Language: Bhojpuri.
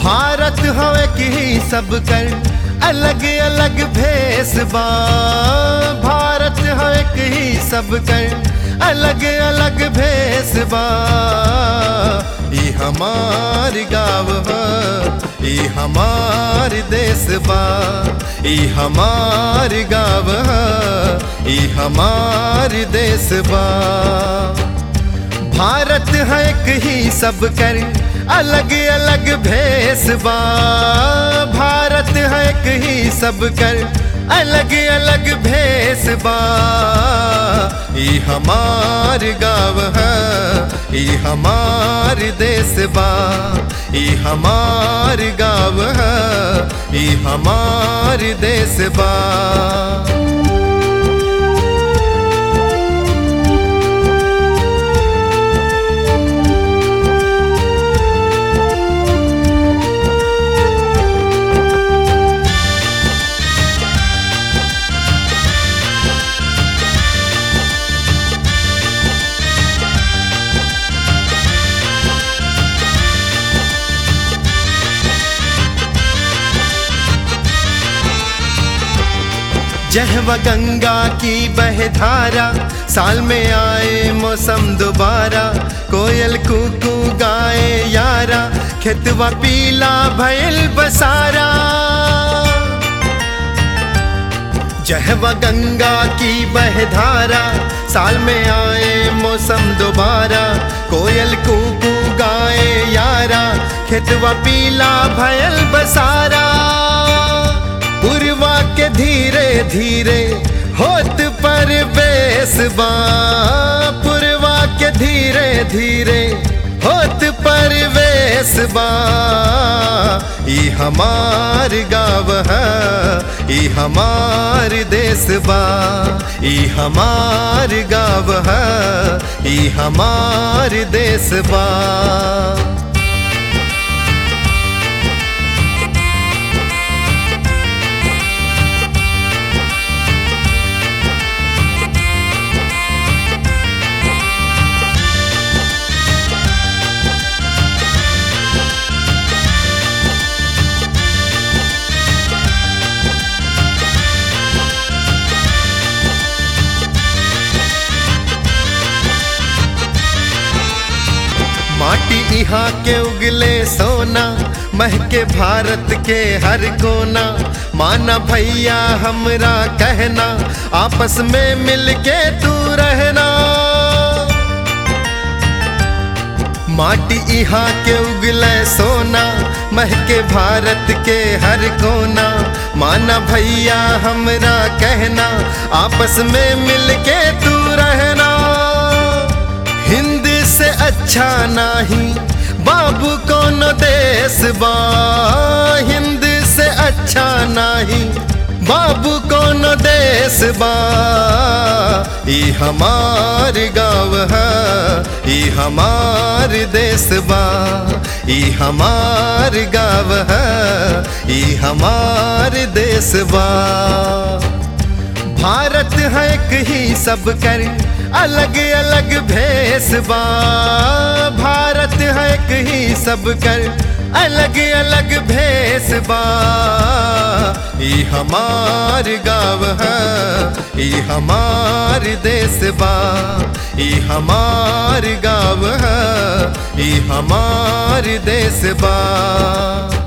भारत हवे की सब कर अलग अलग भेस बा भारत हवे की सब कर अलग अलग भेस बा ई हमार गाँव ह ई हमार देश बा ई हमार गाँव ह ई हमार देश बा भारत है एक ही सब कर अलग अलग भेस बा भारत है एक ही सब कर अलग अलग भेस बा ई हमार गाँव है ई हमार देश बा ई हमार गाँव है ई हमार देश बा जहवा गंगा की बहधारा साल में आए मौसम दोबारा कोयल कुकू गाए यारा खेतवा पीला भयल बसारा जहवा गंगा की बहधारा साल में आए मौसम दोबारा कोयल कुकू गाए यारा खेतवा पीला भयल बसारा पुरवा के धीरे धीरे होत पर बेसबा पुरवा के धीरे धीरे होत पर बेसबा ई हमार गाँव है ई हमार देश बा ई हमार गाँव है ई हमार देश बा माटी यहाँ के उगले सोना महके भारत के हर कोना माना भैया हमरा कहना आपस में मिलके तू रहना माटी यहाँ के उगले सोना महके भारत के हर कोना माना भैया हमरा कहना आपस में मिलके तू रहना हिंद से अच्छा नहीं बाबू कौन देश बा हिंद से अच्छा नहीं बाबू कौन देश बा ई हमार गाँव है ई हमार देश बा ई हमार गाँव है ई हमार देश बा भारत है एक ही सब कर अलग अलग भेस बा भारत है एक ही सब कर अलग अलग भेस बा ई हमार गाँव है ई हमार देश बा ई हमार गाँव है ई हमार देश बा